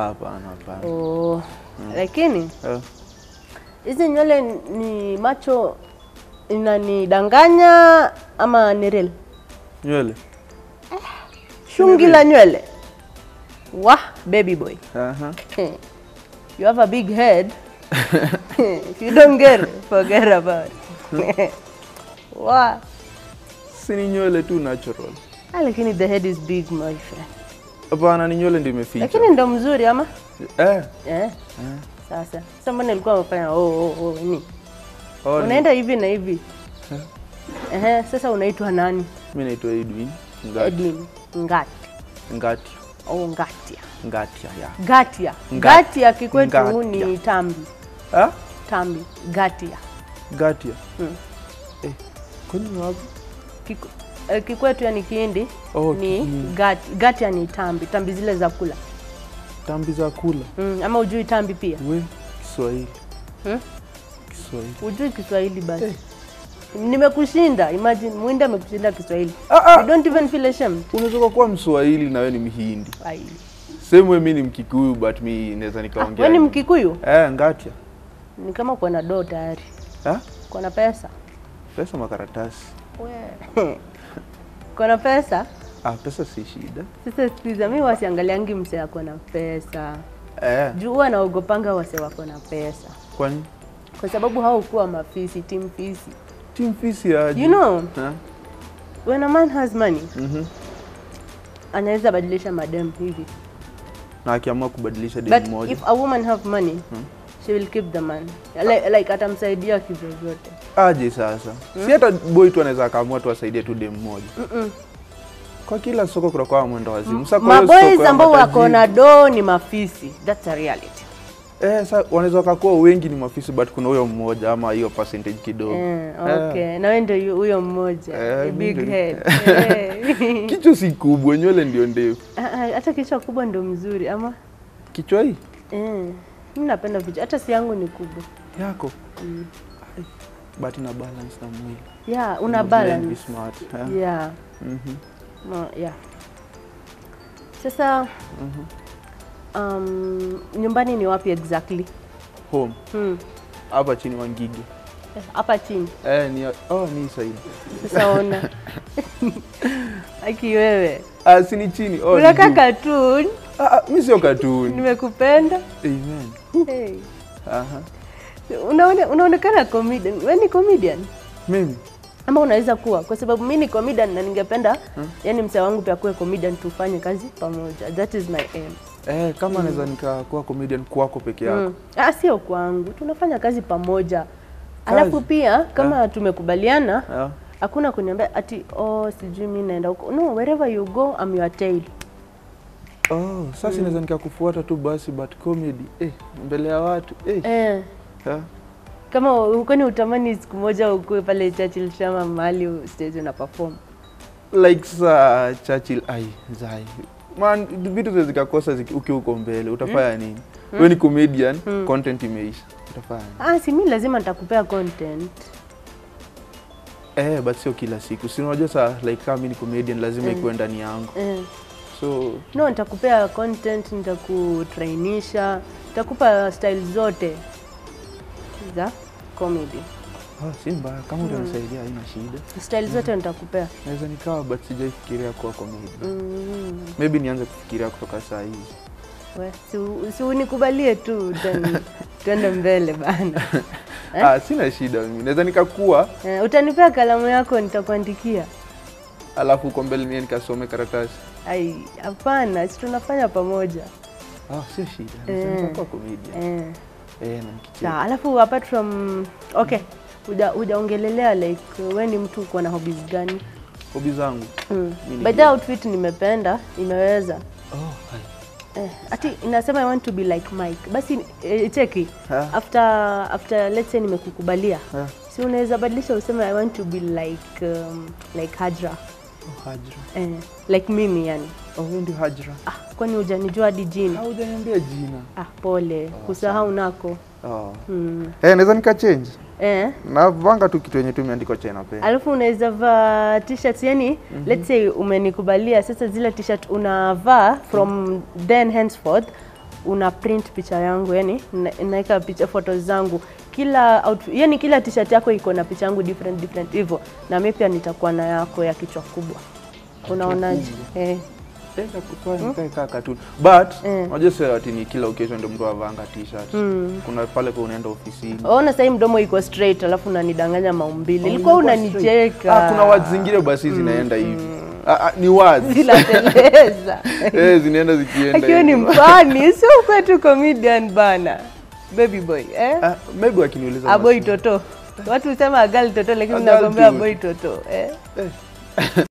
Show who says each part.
Speaker 1: Hapana, hapana.
Speaker 2: Oh. Lakini
Speaker 1: Eh,
Speaker 2: hizi nywele ni macho inanidanganya ama ni real?
Speaker 1: Nywele.
Speaker 2: Shungi la nywele. Wah, baby boy.
Speaker 1: Aha.
Speaker 2: you have a big head. if you don't get it, forget about it. Wah.
Speaker 1: Si ni nywele tu natural.
Speaker 2: Ah, lakini the head is big my friend.
Speaker 1: Hapana, ni nywele ndio imeficha.
Speaker 2: Lakini ndo mzuri ama?
Speaker 1: Eh.
Speaker 2: Eh. Sasa. Sasa mbona ilikuwa umefanya oh oh oh ni?
Speaker 1: Oh, ni-
Speaker 2: Unaenda hivi na hivi. Ehe, sasa unaitwa nani?
Speaker 1: Mimi naitwa Edwin Ngati.
Speaker 2: Edwin Ngati.
Speaker 1: Ngati.
Speaker 2: Oh, Ngatia.
Speaker 1: Ngatia ya.
Speaker 2: Gatia.
Speaker 1: Nga-
Speaker 2: Gatia kikwetu
Speaker 1: Ngatia.
Speaker 2: ni tambi.
Speaker 1: Ah?
Speaker 2: Tambi. Gatia.
Speaker 1: Gatia.
Speaker 2: Mm.
Speaker 1: Eh. Kwani ni wapi?
Speaker 2: Kiku, eh, kikwetu yani Kihindi
Speaker 1: Oh,
Speaker 2: ni
Speaker 1: Kihindi.
Speaker 2: gati, gatia ni tambi, tambi zile za kula.
Speaker 1: Tambi za kula.
Speaker 2: Mm, ama ujui tambi pia?
Speaker 1: We, Kiswahili.
Speaker 2: Hmm?
Speaker 1: Kiswahili.
Speaker 2: Ujui Kiswahili basi.
Speaker 1: Eh.
Speaker 2: Nimekushinda, imagine Mwindi amekushinda Kiswahili.
Speaker 1: Ah, ah.
Speaker 2: You don't even feel ashamed.
Speaker 1: Unaweza kuwa Mswahili na wewe ni Mhindi.
Speaker 2: Ai.
Speaker 1: Same way mimi ni Mkikuyu but mi naweza nikaongea.
Speaker 2: Wewe ni
Speaker 1: hivi.
Speaker 2: Mkikuyu?
Speaker 1: Eh, Ngatia.
Speaker 2: Ni kama uko na doo tayari.
Speaker 1: Ah?
Speaker 2: Uko na pesa?
Speaker 1: Pesa makaratasi.
Speaker 2: We. Uko na pesa?
Speaker 1: Ah, pesa si shida.
Speaker 2: Sasa sikiza, mimi wasiangaliangi msee ako na pesa.
Speaker 1: Eh,
Speaker 2: Juu huwa naogopanga wase wako na pesa.
Speaker 1: kwani
Speaker 2: Kwa sababu haukuwa mafisi, team fisi.
Speaker 1: team fisi aje?
Speaker 2: You know,
Speaker 1: Ha?
Speaker 2: when a man has money,
Speaker 1: Mhm.
Speaker 2: anaweza badilisha madem hivi.
Speaker 1: Na akiamua kubadilisha demu
Speaker 2: But
Speaker 1: moja.
Speaker 2: if a woman have money, she will keep the man. Like, like atamsaidia kivyovyote.
Speaker 1: Aje sasa? Si hata boy tu anaweza akaamua tu asaidie tu demu moja. Kwa kila soko kuna kwa mwendo wazimu. Sasa kwa hiyo
Speaker 2: Maboys
Speaker 1: soko ya
Speaker 2: ambao wako
Speaker 1: matajiri-
Speaker 2: na do ni mafisi. That's a reality.
Speaker 1: Eh, sasa wanaweza wakakuwa wengi ni mafisi but kuna huyo mmoja ama hiyo percentage kidogo.
Speaker 2: Eh, okay. Na wewe ndio yu- huyo mmoja.
Speaker 1: Eh,
Speaker 2: A
Speaker 1: mimi
Speaker 2: big
Speaker 1: ndio-
Speaker 2: head. Eh.
Speaker 1: Kichwa si kubwa, nywele ndio ndefu.
Speaker 2: Ah, ah, Hata kichwa kubwa ndio mzuri ama?
Speaker 1: Kichwa hii
Speaker 2: Eh. Mimi napenda vichwa. Hata si yangu ni kubwa.
Speaker 1: yako. Ai, But ina balance na mwili.
Speaker 2: Yeah, una
Speaker 1: Blend, be
Speaker 2: balance.
Speaker 1: smart. eh.
Speaker 2: Yeah.
Speaker 1: Mhm.
Speaker 2: No, yeah. Sasa um, nyumbani ni wapi exactly?
Speaker 1: Home.
Speaker 2: Hmm.
Speaker 1: Hapa chini Wangige.
Speaker 2: Eh, Hapa chini.
Speaker 1: Eh, ni oh, ni saidi.
Speaker 2: Sasa ona. Aki wewe.
Speaker 1: Ah, si ni chini. Oh, ni
Speaker 2: Unaka
Speaker 1: juu.
Speaker 2: cartoon.
Speaker 1: Ah, ah, mimi sio cartoon.
Speaker 2: Nimekupenda.
Speaker 1: Amen.
Speaker 2: Hey.
Speaker 1: Aha.
Speaker 2: Unaone, unaonekana comedian. Wewe ni comedian?
Speaker 1: Mimi
Speaker 2: Ama unaweza kuwa kwa sababu mimi ni comedian na ningependa yani mzee wangu pia kuwe comedian tufanye kazi pamoja. That is my aim.
Speaker 1: eh, kama naweza nikakuwa comedian kwako peke yako.
Speaker 2: Mm. Ah, sio kwangu, tunafanya kazi pamoja. Alafu pia kama tumekubaliana,
Speaker 1: Ah.
Speaker 2: hakuna kuniambia ati oh, sijui mimi naenda huko. No, wherever you go I'm your tail.
Speaker 1: Oh, sasa naweza nikakufuata tu basi but comedy eh, mbele ya watu eh.
Speaker 2: Eh,
Speaker 1: ah.
Speaker 2: kama ukoni utamani siku moja ukue pale Churchill Shama mahali stage una perform.
Speaker 1: like sa Churchill ai zai man vitu zile zikakosa ziki- ukiwa uko mbele utafanya nini? Wewe ni comedian, content imeisha. Utafanya nini?
Speaker 2: Ah, si mimi lazima nitakupea content.
Speaker 1: Eh, but sio kila siku. Si unajua saa like kama mimi ni comedian lazima ikuwe ndani yangu.
Speaker 2: Eh.
Speaker 1: So
Speaker 2: No, nitakupea content, nitakutrainisha, nitakupa style zote za comedy.
Speaker 1: ah, si mbaya kama utanisaidia haina shida.
Speaker 2: Style zote nitakupea.
Speaker 1: Naweza nikawa but sijaifikiria kuwa comedian.
Speaker 2: Mm.
Speaker 1: Maybe nianze kufikiria kutoka saa hizi.
Speaker 2: We, si, si unikubalie tu then tuende mbele bana. Eh?
Speaker 1: Ah, sina shida mimi. Naweza nikakuwa
Speaker 2: Eh, utanipea kalamu yako nitakuandikia.
Speaker 1: alafu uko mbele mimi nikasome karatasi.
Speaker 2: Ai, hapana, si tunafanya pamoja.
Speaker 1: Ah, sio shida. Naweza
Speaker 2: Eh.
Speaker 1: nikakuwa comedian.
Speaker 2: Eh.
Speaker 1: Eh, na nikicheka.
Speaker 2: Sawa, alafu apart from okay, huja hujaongelelea like we ni mtu uko na hobbies gani?
Speaker 1: Hobi zangu.
Speaker 2: Mm.
Speaker 1: Mimi
Speaker 2: By the outfit nimependa, imeweza.
Speaker 1: Oh, hai.
Speaker 2: Eh, ati inasema I want to be like Mike. Basi eh, cheki.
Speaker 1: Ha?
Speaker 2: After after let's say nimekukubalia.
Speaker 1: Ha?
Speaker 2: Si unaweza badilisha useme I want to be like um, like Hajra.
Speaker 1: Oh, Hajra.
Speaker 2: Eh, like mimi yani.
Speaker 1: Oh, wewe ndio Hajra.
Speaker 2: Ah, kwani hujanijua hadi jina?
Speaker 1: Haujaniambia jina.
Speaker 2: Ah, pole. Kusahau nako.
Speaker 1: Oh.
Speaker 2: Mm.
Speaker 1: Eh, naweza nikachange.
Speaker 2: Eh.
Speaker 1: Navanga tu kitu yenye tu imeandikwa China Pen.
Speaker 2: Alafu unaweza vaa t-shirts yani let's say umenikubalia sasa zile t-shirt unavaa from then henceforth una print picha yangu yani na- naweka picha photos zangu kila outfit, yani kila t-shirt yako iko na picha yangu different different hivyo na mimi pia nitakuwa na yako ya kichwa kubwa unaonaje eh
Speaker 1: kaa cartoon but
Speaker 2: Mm.
Speaker 1: unajua sasa ati ni kila occasion ndio mtu avanga t-shirt kuna pale kwa unaenda ofisini
Speaker 2: ona sasa hii mdomo iko straight alafu unanidanganya maumbile ilikuwa unanicheka
Speaker 1: ah, kuna words zingine basi zinaenda hivi ah, ah, ni words
Speaker 2: zinateleza
Speaker 1: eh, zinaenda zikienda
Speaker 2: akiwa ni
Speaker 1: hivyo.
Speaker 2: mpani sio kwetu comedian bana baby boy eh?
Speaker 1: Ah, maybe wakiniuliza
Speaker 2: aboy
Speaker 1: basi.
Speaker 2: toto watu husema agali toto lakini
Speaker 1: A girl
Speaker 2: nakwambia
Speaker 1: cute.
Speaker 2: aboy toto eh?
Speaker 1: Eh.